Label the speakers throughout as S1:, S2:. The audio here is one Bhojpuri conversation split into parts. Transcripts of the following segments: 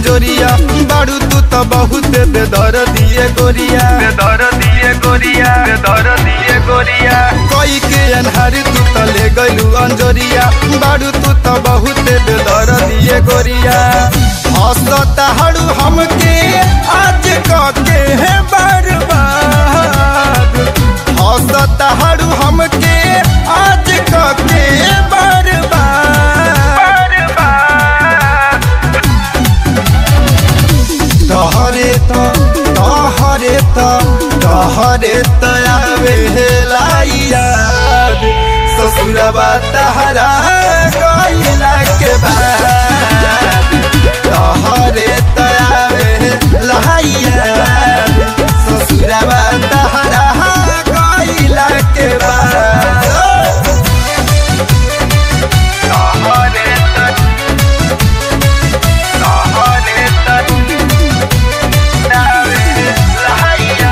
S1: अंजोरिया बाड़ू तू तो बहुत बेदर दिए गोरिया
S2: बेदर दिए गोरिया बेदर दिए गोरिया
S1: कोई के अनहारी तू तो ले गलू अंजोरिया बाड़ू तू तो बहुत बेदर दिए गोरिया हंसता हड़ू हमके आज के है बर्बाद हंसता हड़ू हमके आज के बर्बाद तहरे त तहरे त तहरे त आवे लाइयाद ससुरबा तहरा गइला के बाद तहरे त आवे लाइयाद ससुरबा तहरा गइला के बाद
S2: तहरे तक तहरे तक नावे लहैया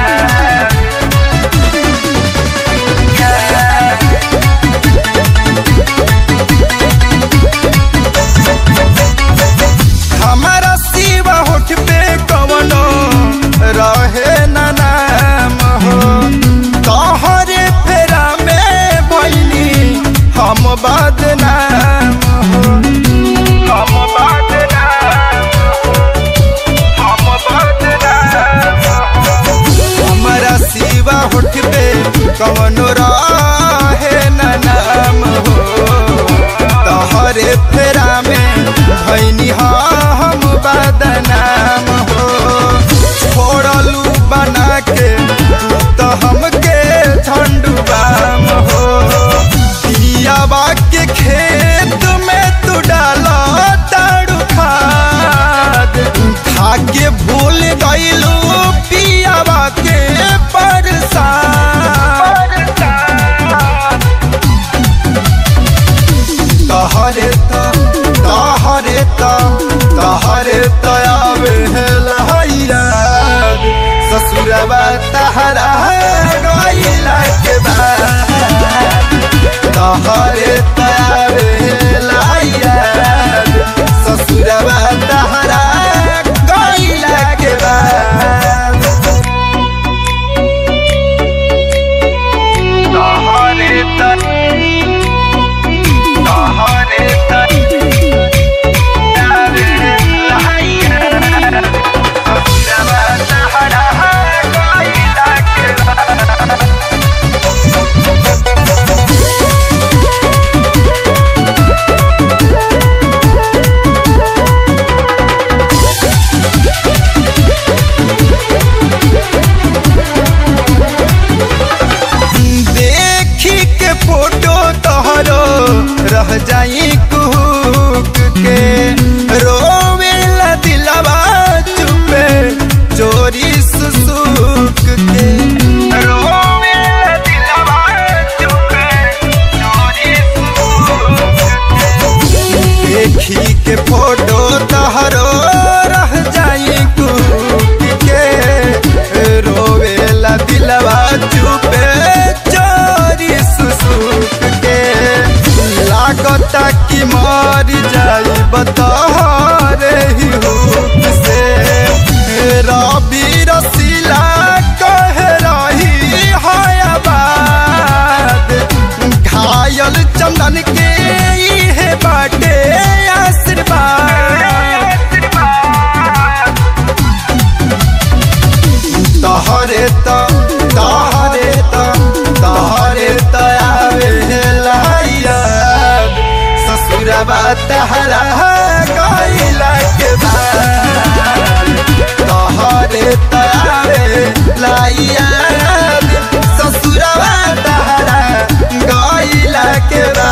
S1: हमारा सिवा होठ पे कवनो रहे न नाम हो तोहरे फेरा में बनी हम बदनाम हो
S2: हम बदनाम हम बदनाम
S1: हमारा सिवा होठ पे कवनो रहे न नाम हो तोहरे फेरा में भैनी हम बदनाम हो छोड़लू बना के तू तो हमके झंडुबाम हो पियाबा के खेत में तू डाला ताड़ू खाद खा के भूल गईलू पियाबा के परसाद तहरे त तहरे त तहरे त आवे लहैया ससुरबा तहरा गइला के बाद तहरे त आवे लहैया ससुरबा तहरा गइला के बाद
S2: तहरे तक तहरे तक नावे लहैया ससुरबा तहरा गइला के बाद
S1: देखी के फोटो तोहरो रह जाई कुहक के रोवेला दिलवा चुपे चोरी सुसुक के
S2: रोवे दिलवा चुपे चोरी
S1: देखी के फोटो तोहरो रह जाई कुहक के रोवेला दिलवा चुपे चोरी सुसुक के लागता कि मर जाई बतहरे ही हुक से रबी रसीला कह रही हयाबाद घायल चंदन के इहे बाटे आशीर्वाद तहरे त तहरे त तहरे त आवे लाइया ससुरबा तहरा गइला के बाद तहरे त आवे लाइया ससुरबा तहरा गइला के बाद